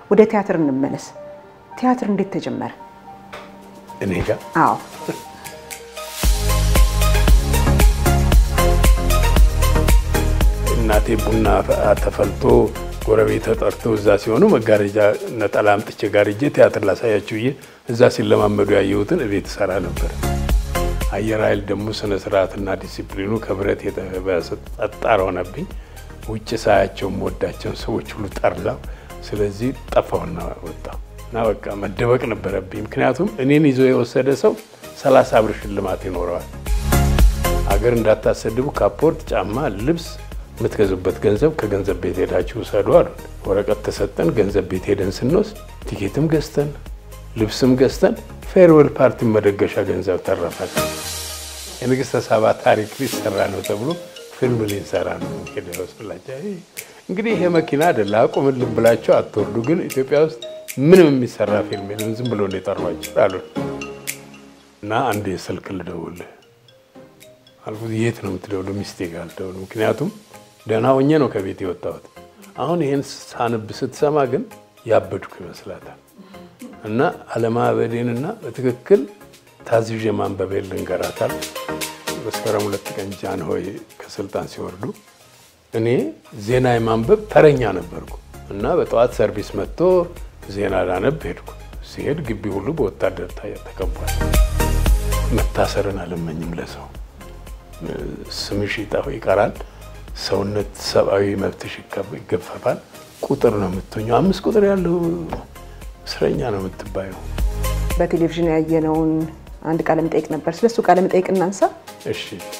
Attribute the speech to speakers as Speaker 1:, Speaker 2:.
Speaker 1: ወደ ቲያትር እንመለስ። ቲያትር እንዴት ተጀመረ?
Speaker 2: እኔ ጋር
Speaker 1: አዎ
Speaker 2: እናቴ ቡና ተፈልቶ ጎረቤት ተጠርቶ እዛ ሲሆኑ መጋረጃ ነጠላ አምጥቼ ጋርጄ ቲያትር ላሳያችሁ ብዬ እዛ ሲለማመዱ ያየሁትን እቤት እሰራ ነበር። አየር ኃይል ደግሞ ስነ ስርዓትና ዲሲፕሊኑ ከብረት የተበሰ ጠጣር ሆነብኝ። ውጭ ሳያቸው የምወዳቸውን ሰዎች ሁሉ ጠርላው። ስለዚህ ጠፋሁና ወጣሁ እና በቃ መደበቅ ነበረብኝ። ምክንያቱም እኔን ይዞ የወሰደ ሰው ሰላሳ ብር ሽልማት ይኖረዋል። አገር እንዳታሰድቡ ካፖርት፣ ጫማ፣ ልብስ የምትገዙበት ገንዘብ ከገንዘብ ቤት ሄዳችሁ ውሰዱ አሉ። ወረቀት ተሰጠን። ገንዘብ ቤት ሄደን ስንወስድ ቲኬትም ገዝተን ልብስም ገዝተን ፌርዌል ፓርቲ መደገሻ ገንዘብ ተረፈል። የንግሥተ ሳባ ታሪክ ሊሰራ ነው ተብሎ ፊልም ሊንሰራ ነው ሄደ ይወስላቸው። እንግዲህ ይሄ መኪና አይደለ አቁምልን ብላቸው አትወርዱ፣ ግን ኢትዮጵያ ውስጥ ምንም የሚሰራ ፊልም የለም ዝም ብሎ የጠሯቸው አሉ እና አንድ የስልክ ልደውልህ አልኩት። የት ነው የምትደውለው? ሚስቴ ጋር ልደውል። ምክንያቱም ደህና ሆኜ ነው ከቤት የወጣሁት። አሁን ይሄን ሳንብ ስትሰማ ግን ያበድኩ ይመስላታል። እና አለማበዴንና በትክክል ታዝዤ ማንበቤን ልንገራታል። መስከረም ሁለት ቀን ጃንሆይ ከስልጣን ሲወርዱ እኔ ዜና የማንበብ ተረኛ ነበርኩ እና በጠዋት ሰርቪስ መጥቶ ዜና ላነብ ሄድኩ። ሲሄድ ግቢ ሁሉ በወታደር ተከቧል። መታሰርን አልመኝም ለሰው ስምሽ ይቀራል። ሰውነት ሰብአዊ መብትሽ ይገፈፋል። ቁጥር ነው የምትሆኘው። አምስት ቁጥር ያለው እስረኛ ነው የምትባየው።
Speaker 1: በቴሌቪዥን ያየነውን አንድ ቃለ መጠይቅ ነበር። ስለሱ ቃለ መጠይቅ እናንሳ።
Speaker 2: እሺ